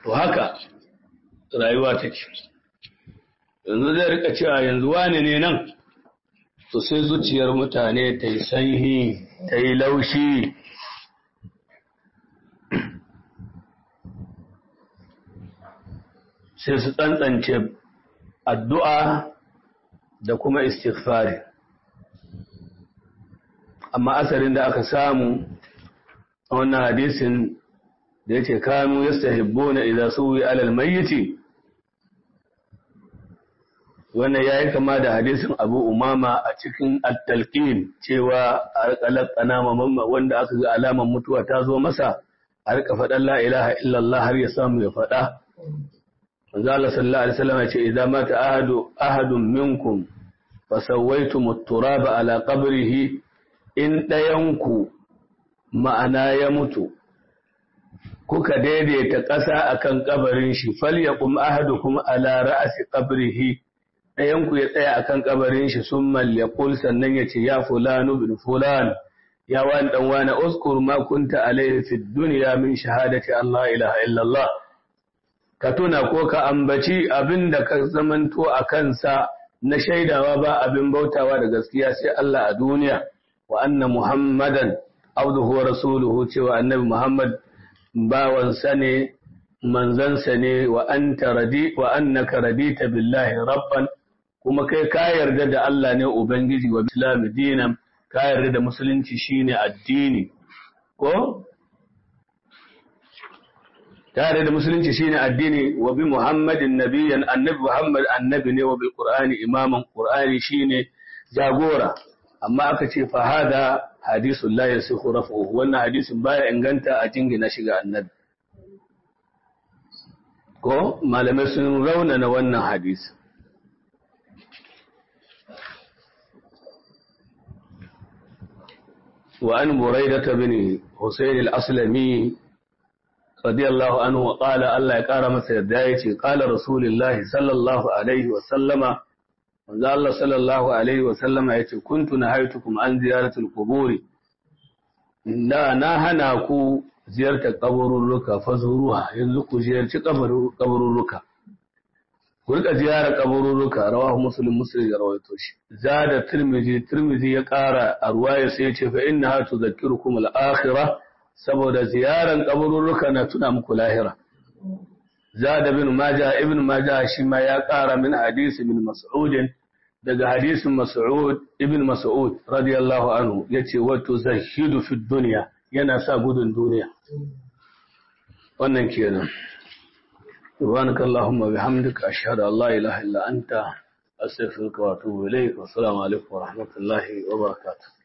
to haka rayuwa take yanzu zai rika cewa yanzu wane ne nan to sai zuciyar mutane ta yi sanyi ta yi laushi sai su tsantsance addu'a da kuma istighfari amma asarin da aka samu a wannan hadisin da ya ce kanu ya stahibbo na idan suwi alal mayyiti wannan ya yi kama da hadisin abu umama a cikin attalkin cewa a rikalar kanama mamma wanda aka ga alaman mutuwa ta zo masa a rika faɗan la ilaha illallah har ya samu ya faɗa manzo Allah sallallahu alaihi wasallam ya ce idan mata ahadu ahadun minkum fa sawaitum at-turaba ala qabrihi in dayanku ma'ana ya mutu kuka daidaita ƙasa akan kabarin shi falyaqum ahadukum ala ra'si qabrihi dayanku ya tsaya akan kabarin shi summa yaqul sannan ya ce ya fulanu bin fulan ya wani dan wani uskur ma kunta alaihi fid dunya min shahadati Allah ilaha illallah ka tuna ko ka ambaci abin da ka zamanto a kansa na shaidawa ba abin bautawa da gaskiya sai Allah a duniya wa anna muhammadan abduhu wa rasuluhu cewa annabi muhammad bawansa ne manzansa ne wa anta radi wa annaka radita billahi rabban kuma kai ka yarda da Allah ne ubangiji wa islam dinan ka yarda da musulunci shine addini ko tare da musulunci shine addini wa bi muhammadin nabiyyan annabi muhammad annabi ne wa bil qur'ani imaman qur'ani shine jagora amma aka ce fa hada hadisun la yasihu raf'uhu wannan hadisin baya inganta a jingina shiga annabi ko malamai sun raunana wannan hadisi وعن بريدة بن حسين الأسلمي رضي الله عنه وقال الله يقار مسا يدايتي قال رسول الله صلى الله عليه وسلم manzo Allah sallallahu alaihi wa sallama yace kuntu nahaytukum an ziyaratul qubur da na hana ku ziyartar kaburruka fazuruha yanzu ku ziyarci kaburruka ku rika ziyarar kaburruka rawahu muslim muslim ya rawaito shi zada tirmidhi tirmidhi ya kara a ruwaya sai yace fa innaha tudhakkirukum al-akhirah saboda ziyaran kaburruka na tuna muku lahira zada bin majah ibn majah shi ma ya kara min hadisi min mas'ud daga hadisin mas'ud ibn mas'ud radiyallahu anhu yace wa tuzahidu fi dunya yana sa gudun duniya wannan kenan subhanaka allahumma bihamdika ashhadu an la ilaha illa anta astaghfiruka wa atubu ilayk wa assalamu alaikum wa rahmatullahi wa barakatuh